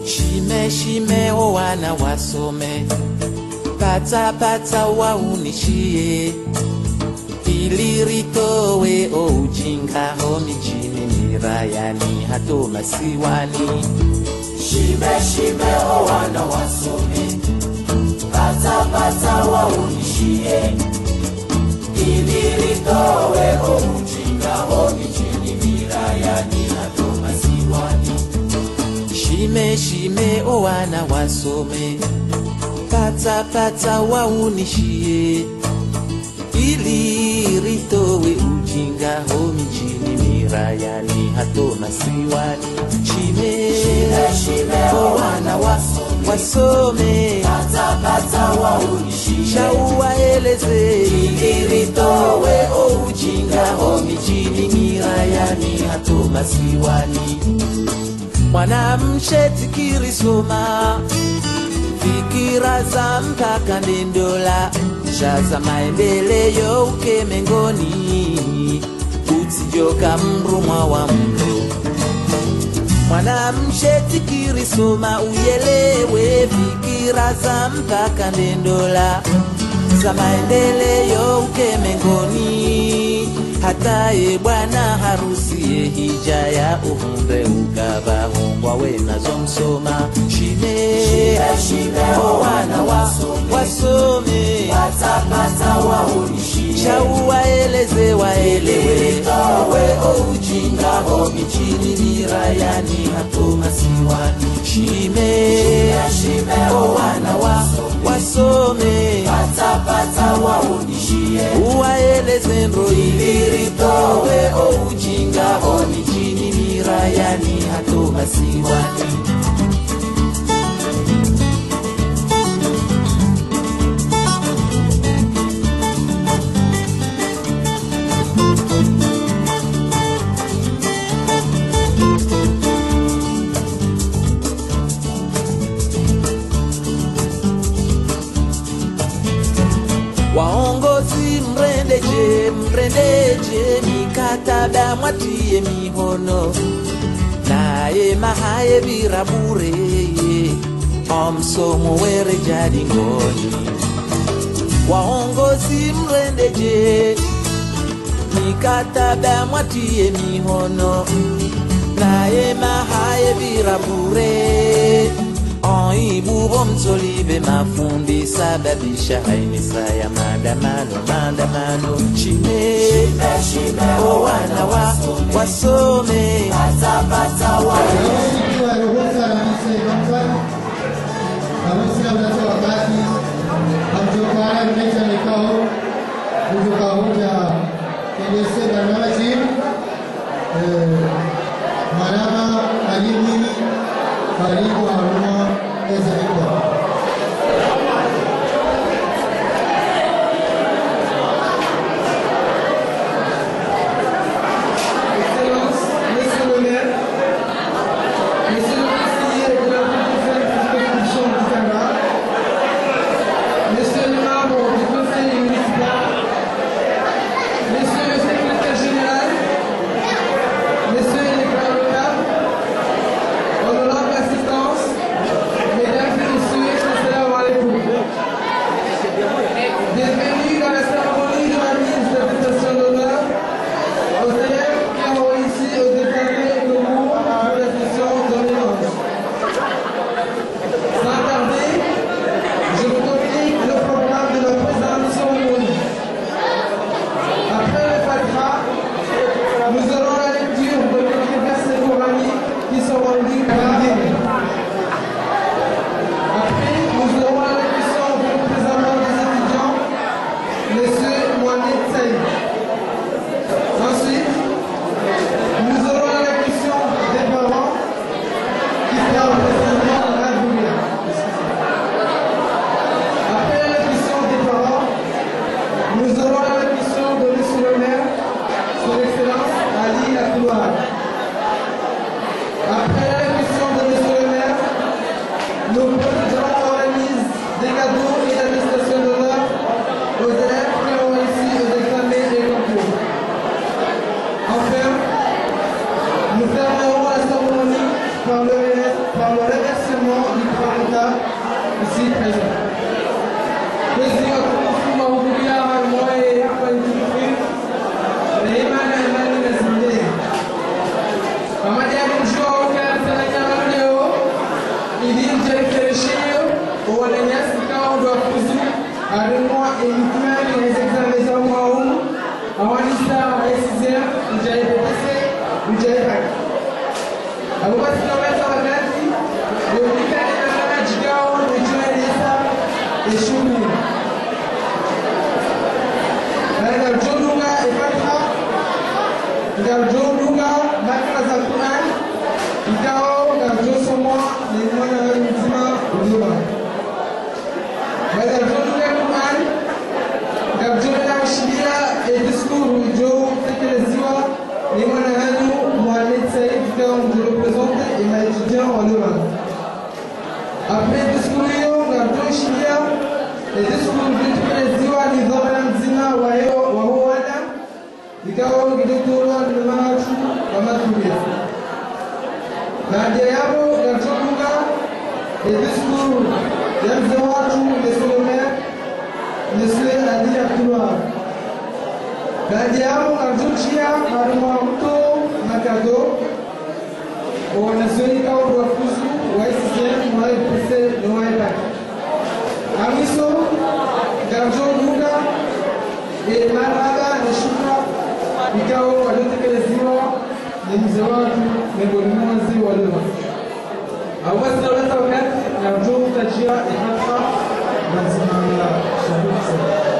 Shime shime o wana wasome, pata pata waunishie, ili ritowe o ujinga ho mijini mirayani hato masiwani. Shime shime o wana wasome, pata pata waunishie, ili litowe o ujinga ho mijini mirayani hato masiwani. Shime shime o wana wasome, pata pata waunishie, ili ritowe ujinga ho mijini mirayani hato masiwani. Shime Shime shime o wana wasome, wasome pata pata waunishie, shauwaeleze ili litowe o ujinga ho mijini mirayani hato masiwani. Mwanamshe tikiri soma fikira za mpaka ndendola sha za maendeleo ukemengoni utijoka mrumwa wa mro mwanamshe tikiri soma uyelewe fikira za mpaka ndendola za maendeleo ukemengoni hataye bwana harusiye hija ya uhumbe ukavahungwa wenazo msoma shime shime o wana wasome, wasome pata pata waunishie, shauwaeleze waelewe litowe o ujinga ho michini mirayani hato masiwani shime shime o wana wasome, wasome pata pata waunishie, uwaeleze ndo iliritowe o ujinga ho mijini mirayani hato masiwani waongozi mrendeje mrendeje mikataba mwatie mihono naye mahaye virabure omsomo were jadingoni waongozi mrendeje mikataba mwatie mihono naye mahaye virabure oibubo mtolibe mafundi sababisha hainisa ya maandamano maandamano shime shime o wana wa wasome pata pata waunishie, Ikiwa ruhusa na Mzee Johnson, harusi mnatoa wakati hamtokana kunaisha mikao kutokahuja kendese barnamiji marama alimini karibu haruma ezekwa Excellence, Monsieur le maire, Monsieur le conseiller de la commission du Canada, Monsieur le membre du conseil municipal, Monsieur le secrétaire général, Messieurs les grands locaux, honorable assistance, Mesdames et Messieurs, assalamu alaikum. Bienvenue dans la cérémonie de la mise de prestation d'honneur aux élèves qui ont réussi au département le cours de la session 2011. Sans tarder, je vous communique le programme de la présente cérémonie. Après le Fatra, nous aurons la lecture de quelques versets coraniques qui seront lus par l'Église. Après, nous aurons la lecture du représentant des étudiants, M. Mohamed Saïd. Ensuite, nous aurons la question des parents qui sera représentant de la Goulia. Après la question des parents, nous aurons la question de M. le maire, son Excellence Ali Akouar. Après la question de M. le maire, nous procéderons à la mise des cadeaux et l'attestation d'honneur aux élèves qui ont réussi aux examens et concours. Enfin, nous fermerons la cérémonie par le, par le remerciement Merci, Président. Président, mahudhuria moye hapa nchini rehema na imani na zingine pamoja na kumshukuru Tanzania leo ili mjerekeresheyo wananyasi kao ndo kuzu arimwa elikimani na examen za mwaumu awanisa aisizer mjaipese mjaipaki abo basi tunaweza wakati yolikani na kama jigao nijoeleza eshumi ngal joɗuga e fatiha ngal joɗuga makra za quran ikawo ngal josomo ne mona mzima ujuma ngal joɗuga quran ngal joɗa shiria e discours jo tekeleziwa ni mwana hanyu Mohamed Saïd ikawo je représente et ma étudiant en Leuven après discours hiyo ngal jo shiria e discours vitukeleziwa ni dhora mzima wa hiyo wa huo wada ikawa kidogowa na watu wa matumizi. Baada ya hapo yatoka discours ya mzee watu Lesolome Lesle Adi Abdullah. Baada ya hapo katuchia maruma mto makado wanasoika wafuzu wa CCM wa IPC na wa IPAC. Amiso Garjo Luga e maraba na shukra ikao waliotekeleziwa ni mzee watu miongoni mwa wazee wa leo. Awasi naweza wakati na mjoo kutajia ihata na zimamla shughuli sana.